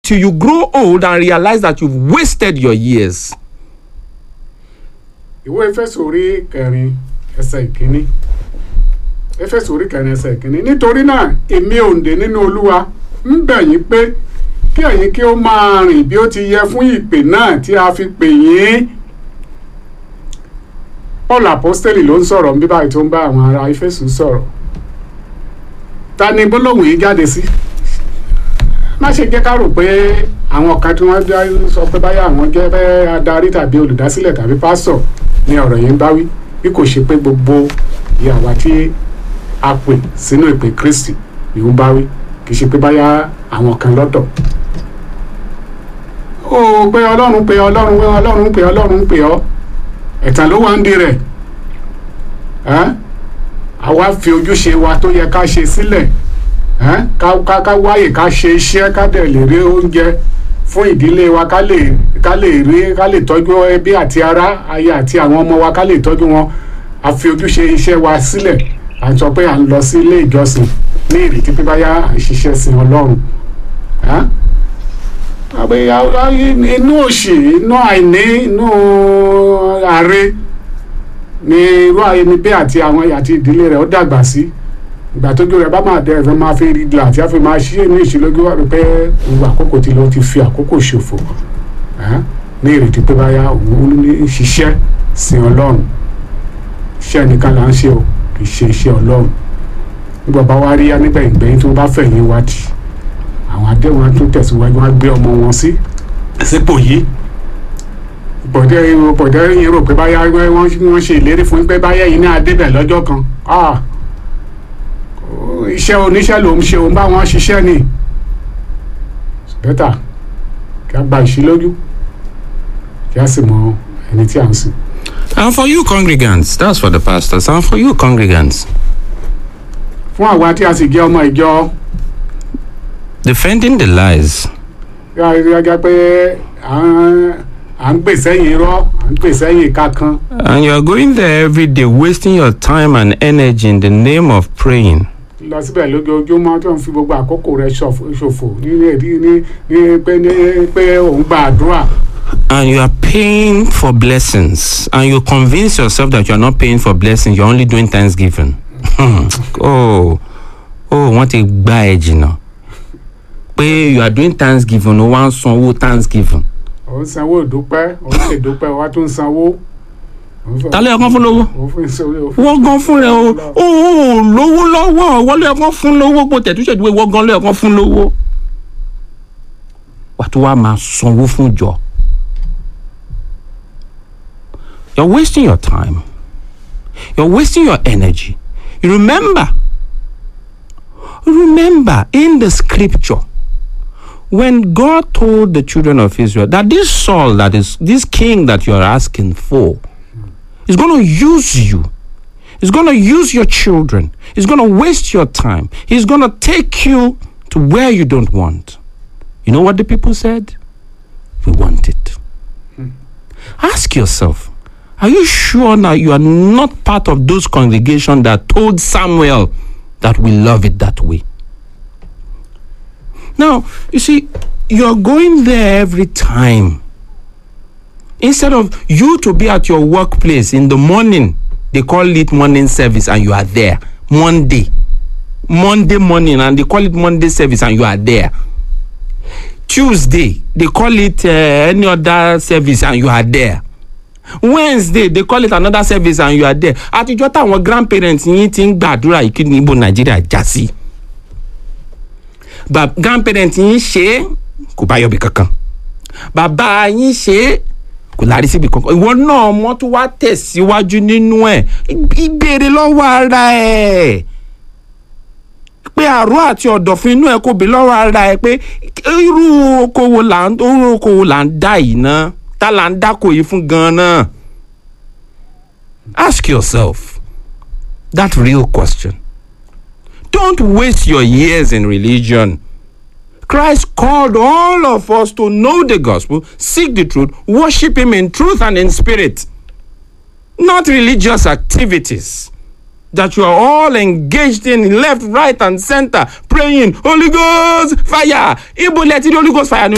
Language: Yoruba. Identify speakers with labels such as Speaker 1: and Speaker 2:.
Speaker 1: till you grow old and realize that you've wasted your years.
Speaker 2: ìwé Éfésù orí kẹrin ẹsẹ̀ ìkíní Éfésù orí kẹrin ẹsẹ̀ ìkíní nítorí náà èmi òǹdè nínú Olúwa ń bẹ̀ yín pé kí ẹ̀yin kí ó máa rìn bí ó ti yẹ fún ìpè náà tí a fi pè yín Paul apostoli ló ń sọ̀rọ̀ bí báyìí tó ń bá àwọn ará Éfésù sọ̀rọ̀ ta ni gbólóhùn yìí jáde sí má ṣe jẹ́ ká rò pé àwọn kan tí wọ́n dá sọ pé báyà àwọn jẹ́ bẹ́ẹ̀ adarí tàbí olùdásílẹ̀ tàbí pásọ̀ ni ọ̀rọ̀ yìí ń bá wí bí kò ṣe pé gbogbo ìyàwó tí a pè sínú ìpè Kristi ni ó ń bá wí kì í ṣe pé báyà àwọn kan lọ́tọ̀ ó pé Ọlọ́run pé Ọlọ́run pé Ọlọ́run pé Ọlọ́run pé ọ́ ẹ̀tàn ló wá ń di rẹ̀ ẹ́ àwa fi ojúṣe wa tó yẹ ká ṣe sílẹ̀ ẹ́ ká ká ká wáyè ká ṣe iṣẹ́ ká dẹ̀ lè rí oúnjẹ fún ìdílé wa ká lè ká lè rí ká lè tọ́jú ẹbí àti ará aya àti àwọn ọmọ wa ká lè tọ́jú wọn a fi ojúṣe iṣẹ́ wa sílẹ̀ à ń sọ pé à ń lọ sí ilé ìjọsìn ní ìrètí pé báyà à ń ṣiṣẹ́ sin Ọlọ́run ẹ́ àbẹ inú òṣì inú àìní inú ààrẹ ni irú ẹni bẹ́ẹ̀ àti àwọn àti ìdílé rẹ̀ ó dàgbà sí ìgbà tójú rẹ̀ bá máa dẹ ẹ̀fẹ̀ máa fi rí gla àti àfi máa ṣí ní ìṣílójú wà pé gbogbo àkókò tí ló ti fi àkókò ṣòfò ní ìrètí pé báyà òun ní ṣiṣẹ́ sin Ọlọ́run iṣẹ́ nìkan là ń ṣe o kì í ṣe iṣẹ́ Ọlọ́run nígbà bá wá rí yá nígbà ìgbẹ́yìn tí wọ́n bá fẹ̀yìn wádìí àwọn adéwọn á tún tẹ̀síwájú wọn á gbé ọmọ wọn sí sípò yìí bọ̀dẹ́ bọ̀dẹ́ yìí rò pé báyà wọ́n wọ́n ṣe ìlérí fún pé báyà yìí ní adébẹ̀ lọ́jọ́ kan iṣẹ́ oníṣẹ́ ló ń ṣe òun bá wọn ṣiṣẹ́ ni bẹ́tà kí a gba ìṣílójú kí a sì mọ ẹni tí a ń sìn.
Speaker 1: And for you congregants, that's for the pastors, and for you congregants,
Speaker 2: fún àwa tí a sì jẹ́ ọmọ ìjọ
Speaker 1: defending the lies
Speaker 2: gẹ́gẹ́ pé à ń gbè sẹ́yìn irọ́ à ń gbè sẹ́yìn ìka kan
Speaker 1: and you are going there every day wasting your time and energy in the name of praying.
Speaker 2: lọ síbẹ̀ lójoojúmọ́ tó ń fi gbogbo àkókò rẹ̀ ṣòfò ní ní ní pé ní pé òun gba àdúrà
Speaker 1: and you are paying for blessings and you convince yourself that you are not paying for blessings you're only doing thanksgiving oh oh wọ́n ti gbá ẹ jìnnà pé you are doing thanksgiving o wá ń san owó thanksgiving.
Speaker 2: òun sanwó ìdúpẹ́ òun ṣe ìdúpẹ́ wa tún sanwó.
Speaker 1: ta ló yẹ kán fún lówó
Speaker 2: òun fún ìṣòro
Speaker 1: wọ́n gan fún rẹ o o ò lówó lọ́wọ́ wọ́n ló yẹ kán fún lówó kó tẹ̀tú ṣètúwé wọ́n gan ló yẹ kán fún lówó. wà á tún wá máa sanwó fún jọ. you're wasting your time you're wasting your energy you remember remember in the scripture when God told the children of Israel that this Saul, that is this king that you are asking for, is going to use you, he's going to use your children, he's going to waste your time, he's going to take you to where you don't want. You know what the people said? We want it. Ask yourself, are you sure now you are not part of those congregations that told Samuel that we love it that way? Now, you see, you're going there every time. Instead of you to be at your workplace in the morning, they call it morning service and you are there. Monday. Monday morning and they call it Monday service and you are there. Tuesday, they call it uh, any other service and you are there. Wednesday, they call it another service and you are there. Àtijọ́ táwọn grandparents yín ti ń gbàdúrà yìí kí ni ibo Nàìjíríà já sí. Ba grandparents yín ṣe é kò bá yọbi kankan. Bàbá yín ṣe é kò lárí síbi kankan. Ìwọ náà mọ́ tó wá tẹ̀síwájú nínú ẹ̀. Ìbéèrè lọ́wọ́ ara ẹ̀. Pé àrò àti ọ̀dọ̀fin inú ẹ̀ kò bí lọ́wọ́ ara ẹ̀ pé irú okòwò là ń irú okòwò là ń dá yìí ná. Ta là ń dákò yìí fún gan-an. Ask yourself that real question. Don't waste your years in religion. Christ called all of us to know the gospel, seek the truth, worship Him in truth and in spirit. Not religious activities that you are all engaged in left, right, and center, praying, Holy Ghost, fire. Ibo leti Holy Ghost fire.